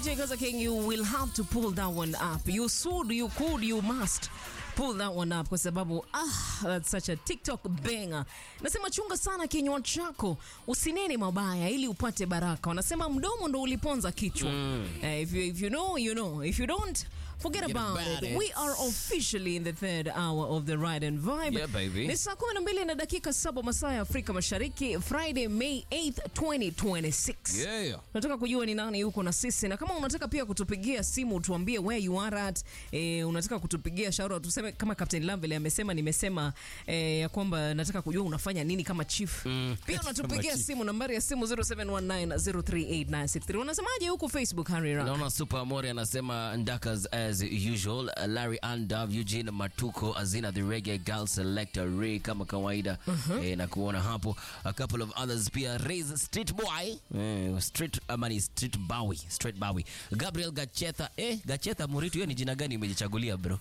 DJ Gaza King, you will have to pull that one up. You should, you could, you must pull that one up kwa sababu ah, that's such a TikTok banger. Nasema chunga sana kinywa chako, usinene mabaya ili upate baraka. Wanasema mdomo ndo uliponza kichwa. Eh, if, you, if you know, you know. If you don't, forget Forget about, about it. it. We are officially in the third hour of the ride and vibe. Yeah, baby. Ni saa 12 na dakika saba masaa ya Afrika Mashariki, Friday May 8th, 2026. Yeah. Nataka kujua ni nani yuko na sisi, na kama unataka pia kutupigia simu tuambie where you are at. E, unataka kutupigia shauri tuseme kama Captain Lamvele amesema, nimesema e, ya kwamba nataka kujua unafanya nini kama chief. Mm, Pia kama unatupigia chief. simu nambari ya simu 0719038963. Unasemaje huko Facebook Harry Rock? naona super amori anasema ndakas as usual larry andav eugene matuko azina the reggae girl selector ray kama kawaida eh, na kuona hapo a couple of others pia raise street boy eh, street amani street bawi street bawi gabriel gachetha eh, gachetha muritu hiyo ni jina gani umejichagulia bro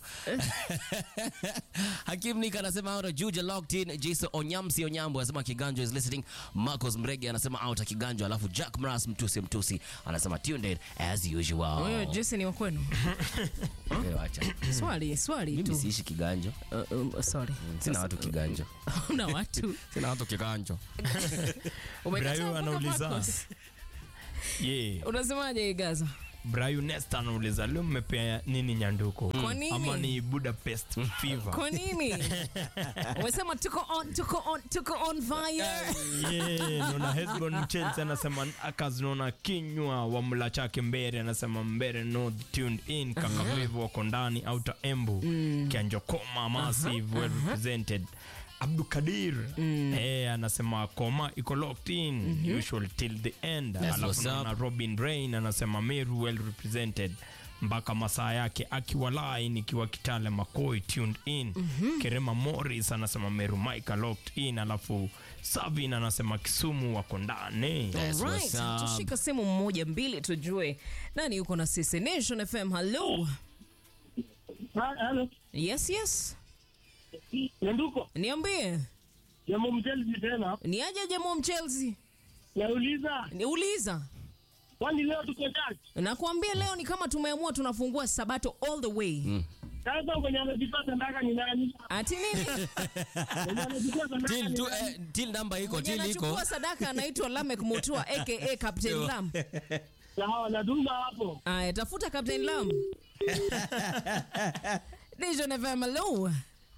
hakim nika anasema out juja locked in jason onyamsi onyambo anasema kiganjo is listening marcos mrege anasema out kiganjo alafu jack mras mtusi mtusi anasema tuned in as usual Wewe Jesse ni wa kwenu? Eh, wacha. Swali, swali mimi tu. siishi kiganjo Uh, um, sorry. sina watu kiganjo Una watu. sina watu kiganjo Umekataa Brayo mpaka anauliza. Marcos. Yeah. Unasemaje Gaza? Brayo Nesta anauliza leo mmepea nini nyanduko? Kwa nini? Ama ni Budapest fever? Kwa nini? Umesema tuko on, tuko on, tuko on fire. Yeah, naona Hesbon Chelsea anasema akas naona kinywa wa mla chake mbere anasema mbere north tuned in kakavevu wako ndani outer embu kianjo koma massive well represented abdukadir eh, anasema koma iko locked in usual till the end That's alafu what's naona robin rain anasema meru well represented mpaka masaa yake akiwa line ikiwa kitale makoi tuned in kerema morris anasema meru mika locked in alafu savin anasema kisumu wako ndani That's Alright, what's up. tushika simu mmoja mbili tujue nani yuko na sisi. Nation FM, hello. Halo, Yes, yes. Nyanduko, Niambie. jambo mtelzi tena. Ni aje Jemo Chelsea? Nauliza, Niuliza. kwani leo tuko church? Nakwambia leo ni kama tumeamua tunafungua Sabato all the way. Sasa kwenye amejipata ndaka ni nani? Ati nini? Kwenye amejipata ndaka till ni tu nani? eh, till namba iko Mwenye till iko anachukua sadaka anaitwa Lamek Mutua aka Captain Lam. Sawa, natuma hapo. Aya, tafuta Captain Lam. Nation FM, hello.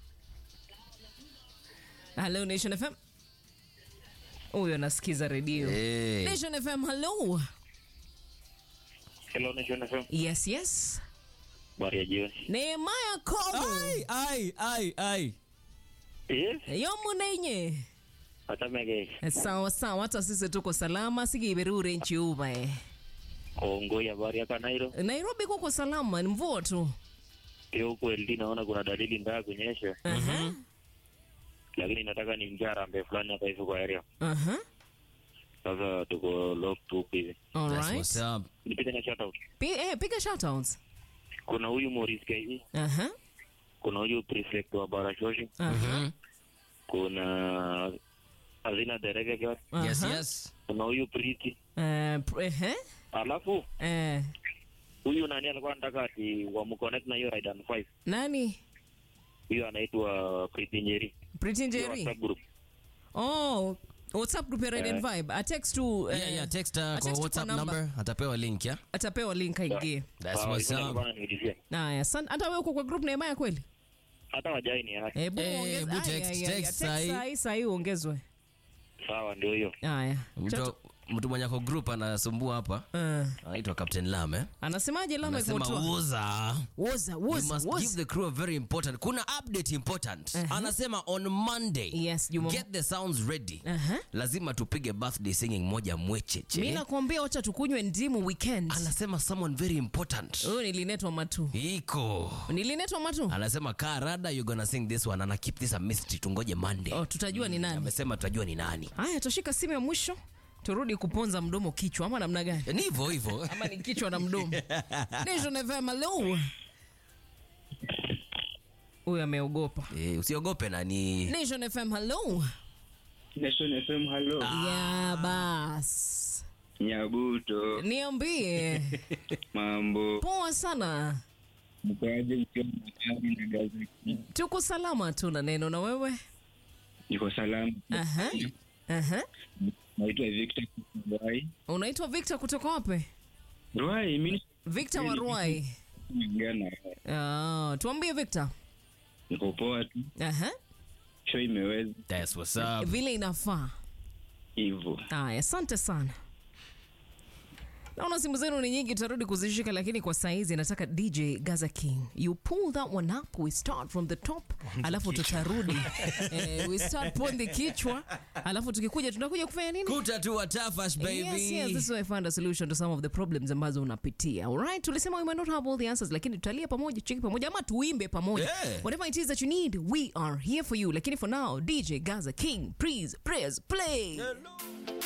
Hello Nation FM. Huyo anasikiza redio. Eh. Nation FM, hello. Hello, Nation FM. Yes, yes. Habari ya jioni. Nehemiah Kobo. ai ai ai ai Yes, Yomunenye. atamege Sawa sawa, hata sisi tuko salama, sigiberure nchi uba eh. Kongoi, habari ya Kanairo. Nairobi kuko salama, ni mvua tu. Pia huku LD naona kuna dalili mbaya kunyesha, Aha. lakini nataka ni mjarambe fulani hapa hivi kwa area. Aha. Sasa tuko lock tu huku hivi. All that's what's right. up Nipite na shout out. Pi- eh, piga shoutouts. Kuna huyu Morris KE, Aha. kuna huyu prefect wa Barashoshi, Aha. kuna Azina Derege Girl, yes Aha. yes kuna huyu Priti. Eh, pr- ehe. Alafu Eh, huyu nani alikuwa anataka ati wamconnect na hiyo Ride and Five. nani? Huyu anaitwa Priti Nyeri. Pretty Hiyo Njeri. WhatsApp group. Oh, WhatsApp group ya Red and Vibe. A text to eh, yeah yeah text uh, a kwa text whatsapp kwa number atapewa link ya Atapewa link aingie. that's Sawa, what's hivyo up nilikuwa naniulizia. Haya, san- hata wewe uko kwa group Nehemiah kweli? Hata wajai ni haki. Eh, bu Eh, ongeza- bu Aya, text- aya, aya, text text sahi. sahi, sahi uongezwe. Sawa, ndio hiyo. Haya. mtu Chato- mtu mwenye ako group anasumbua hapa Eh, anaitwa captain lam eh anasemaje Lamek anasema Mutua? uza Woza, You woza, must give woza. the crew a very important kuna update important anasema on monday Yes, Juma. get the sounds ready Aha. lazima tupige birthday singing moja mwecheche Mimi nakwambia wacha tukunywe ndimu weekend. anasema someone very important Huyu nilinetwa matu. iko Nilinetwa matu. anasema kaa rada you gonna sing this one ana keep this a mystery tungoje monday Oh, tutajua ni nani. amesema tutajua ni nani Haya, tushika simu ya mwisho turudi kuponza mdomo kichwa, ama namna gani? ni hivyo hivyo Ama ni kichwa na mdomo? Nation FM, hello. Huyu ameogopa. Eh, usiogope nani Nation FM, hello. Nation FM, hello. Ya bas. Nyabuto, Niambie. mambo Poa sana. mkoaje? Mkiwa Makari na Gaza, Tuko salama tu na neno na wewe? niko salama. Aha. Aha. Naitwa Victor Ruai. Unaitwa Victor kutoka wapi? Ruai, mimi Victor wa Ruai. naongea na wewe. Ah, tuambie Victor. niko poa tu, Aha. show imeweza That's what's up. Vile inafaa. hivyo. Aya, asante sana. Naona simu zenu ni nyingi, tutarudi kuzishika, lakini kwa saizi nataka DJ Gaza King, you pull that one up, we start from the top, alafu tutarudi eh, we start pon the kichwa, alafu tukikuja tunakuja kufanya nini? Kuta tu watafash baby. Yes, yes, this is where I find a solution to some of the problems ambazo unapitia. Alright, tulisema we might not have all the answers, lakini tutalia pamoja, cheki pamoja, ama tuimbe pamoja. Yeah. Whatever it is that you need, we are here for you. Lakini for now, DJ Gaza King, please, press play.